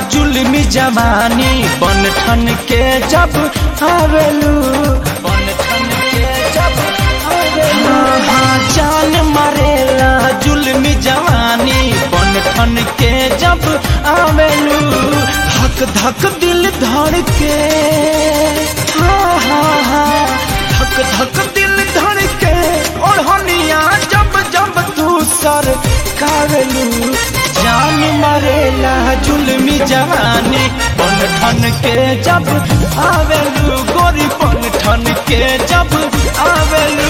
जुल्मी जवानी बन ठन के जब आवेलू बन ठन के जब आवेलू हाँ, हाँ, जान मारेला जुल्मी जवानी बन ठन के जब आवेलू धक धक दिल धड़ के हाँ हाँ हाँ धक धक दिल धड़ के ओढ़निया जब जब तू सर कावेलू जान मरेला जुल्मी जवानी बन ठन के जब आवेलू गोरी बन ठन के जब आवेलू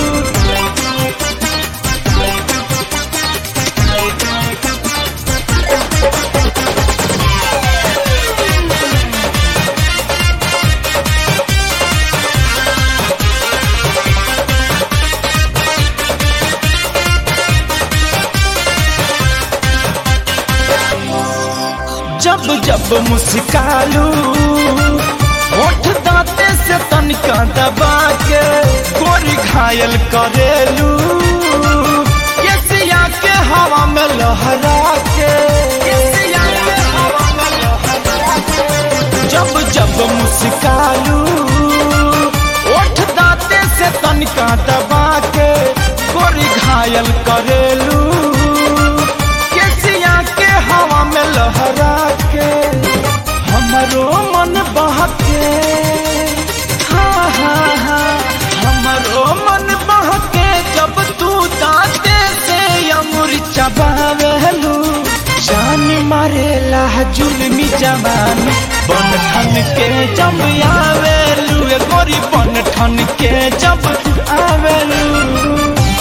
जब जब मुस्कालू होठ दांते से तनिका दबा के गोरी घायल करेलू केसिया के हवा में लहरा के केसिया के हवा में लहरा के जब जब मुस्कालू होठ दांते से तनिका दबा के गोरी घायल करेलू केसिया के हवा में लहरा के हमरो मन बहके हाँ हाँ हाँ हमरो मन बहके जब तू दांते से अमुर चबावेलू जान मारेला जुल्मी जवानी बन ठन के जब आवेलू ए गोरी बन ठन के जब आवेलू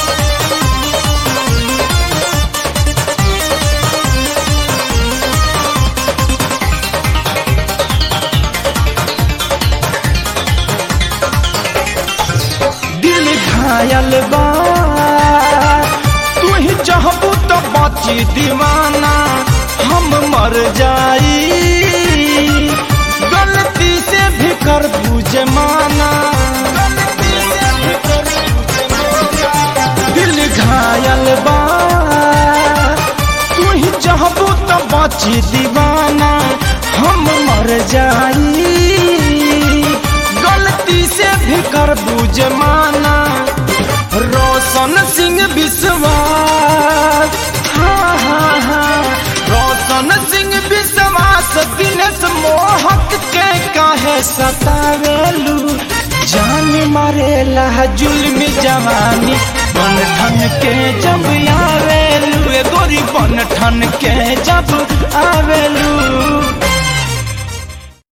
दिल घायल बा तू ही चाहबू तो बची दीवाना हम मर जाई गलती से भी कर बूझे माना दिल घायल बा तू ही चाहबू तो बची दीवाना हम मर जाई गलती से भी कर बूझ माना रोशन सिंह विश्वास हाँ हाँ हाँ रोशन सिंह विश्वास दिनेश मोहक के काहे सतावेलू जान मारेला जुल्मी जवानी बन ठन के जब आवेलू ए गोरी बन ठन के जब